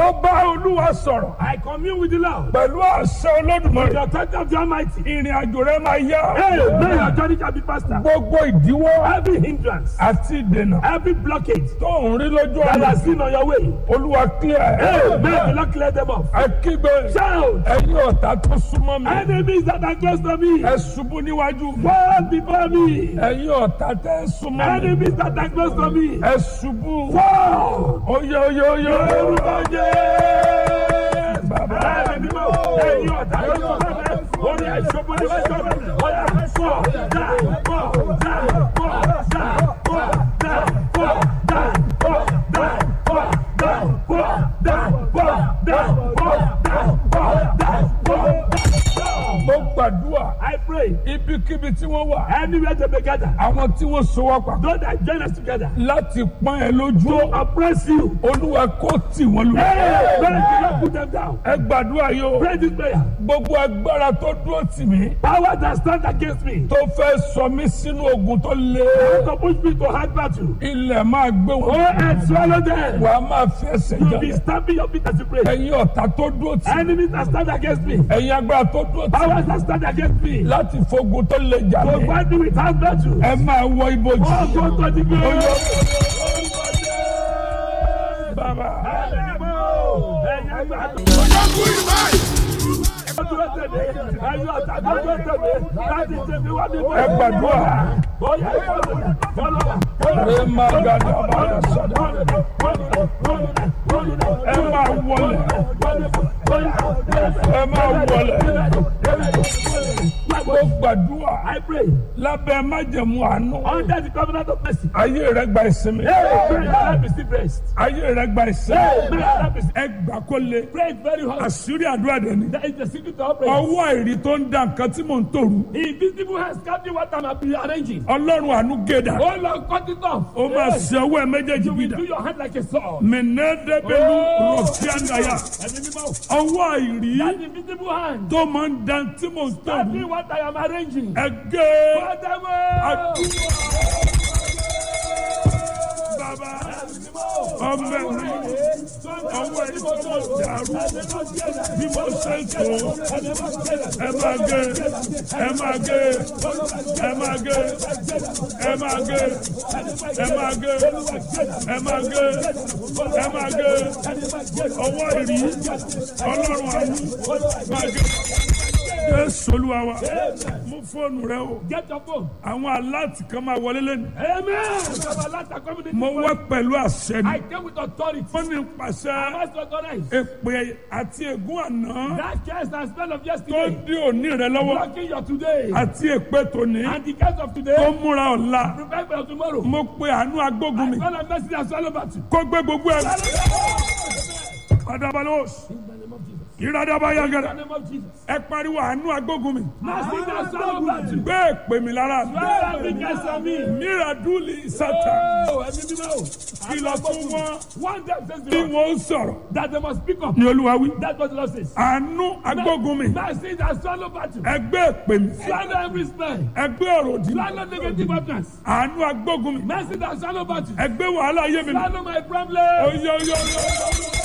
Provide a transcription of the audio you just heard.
mo bá olúwa sọ̀rọ̀ I commune with the Lord. pẹ̀lú àṣẹ olódùmarè The authority of the Almighty. ìrìn àjò rẹ máa yá Hey, may your journey shall be faster. gbogbo ìdíwọ́ Every hindrance, àti ìdènà every blockage tó ń rí lójú that ọ̀nà has been on your way. olúwa clear Hey, ẹ̀ may the Lord clear them off. ẹ kígbe Shout. ẹ̀yin ọ̀tá tó súnmọ́ mi Enemies that are close to me. ẹ ṣubú níwájú mi Fall before me. ẹ̀yin ọ̀tá tẹ́ ẹ súnmọ́ mi Enemies that are close to me. ẹ ṣubú Fall. oyè oyè oyè Orúkọ Jésù. bàbá Ẹ̀mí mímọ́. Ẹ̀yin ọ̀tá yóò sọ fẹ́. Orí àìsọ́gbọ́n ní wọ́n sọ fẹ́. Ọ̀yà fọ́ dá fọ́ dá fọ́ dá fọ́ dá fọ́ dá fọ́ dá fọ́ dá fọ́ dá fọ́ dá fọ́ dá fọ́ dá fọ́ dá. mo gbàdúrà I pray ibikíbi tí wọ́n wà anywhere they may gather. àwọn tí wọ́n so wá papọ̀ Those that join us together láti pọ́n ẹ lójú to oppress you. olúwa kó tì wọ́n lù. Hey, pray to not put them down. ẹ gbàdúrà yìí o Pray this prayer. gbogbo agbára tó dúró tì mí Power that stand against me. tó fẹ́ sọ mí sínú ogun tó le To push me to hard battle. ilẹ̀ máa gbé Go wọn and swallow them. wàá máa fi ẹsẹ̀ You be jalè stamping your feet as you pray. ẹ̀yin ọ̀tá tó dúró tì mí Enemies that stand against me. ẹ̀yin agbára tó dúró tì mí Powers that stand against me. láti fogun tó le jà To mí fight me with hard battle. ẹ máa wọ ibojì Oh, go to the grave. bàbá ẹ gbàdúrà ẹ máa gàdá bàdà sọdọ ẹ máa wọlé ẹ máa wọlé mo gbàdúrà I pray lábẹ́ májẹ̀mú àánú under the covenant of mercy. ayé rẹ gba ìsinmi Hey, pray that receive rest. ayé rẹ gba ìsinmi Hey, pray that receive. ẹ gbà kó le Pray very hard. àṣírí àdúrà dẹ ni That is the secret to our prayer. ọwọ́ àìrí tó ń da nǹkan tí mò ń tòrú Invisible hands captain what I'm arranging. ọlọ́run àánú gédà Oh Lord, cut it off. ó máa Yes. ṣe ọwọ́ ẹ méjèèjì You will bídà do your hand like a sword. mẹ̀nẹ́dẹ́gbẹ̀lú Oh. rọ̀fíàndàyà Ẹ̀mí mímọ́. ọwọ́ àìrí That invisible hand. tó máa ń da tí mò ń Tell me tòrú what I am arranging. ẹ gé Father, àdúrà bàbá ọmọ ẹ̀rí ọwọ́ ẹ̀rí tó mọ̀ dàrú bí mo ṣe ń tó ẹ máa gé ẹ máa gé ẹ máa gé ẹ máa gé ẹ máa gé ẹ máa gé ẹ máa gé ọwọ́ ìrí ọlọ́run àánú máa gé jésù olúwa wa mú fóònù rẹ o Get your phone. àwọn aláàtì kan máa wọlé lẹ́nu Amen. Baba, let our community mo wá pẹ̀lú àṣẹ ni I came with authority. wọ́n ní pàṣẹ I must authorize. èpè àti ègún àná That curse and spell of tó yesterday. dé òní rẹ lọ́wọ́ Blocking your today. àti èpè tòní And the curse of tó today. múra ọ̀la Prepare for tomorrow. mo pe àánú agbógun mi Spell of mercy and swallow battle. kó gbé gbogbo ẹ̀ adabalos In the name of Jesus. ìradaba In the yagara name of Jesus. ẹ pariwo àánú agbógun mi Mercy and swallow battle. gbé èpè mi lára Swallow every curse on me. míradúlì sátà Oh, ẹ̀mí mímọ́ o. kìlọ̀ fún wọn One time says the bí Lord wọn ó sọ̀rọ̀ that they must speak up. ní olúwa wí That's what the Lord says. àánú agbógun mi Mercy and swallow battle. ẹgbẹ́ èpè mi Swallow every spell. ẹgbẹ́ ọ̀rọ̀ òdì mi Swallow negative utterance. àánú agbógun mi Mercy and swallow battle. ẹgbẹ́ wàhálà ayé mi Swallow my problem. oyè oyè oyè.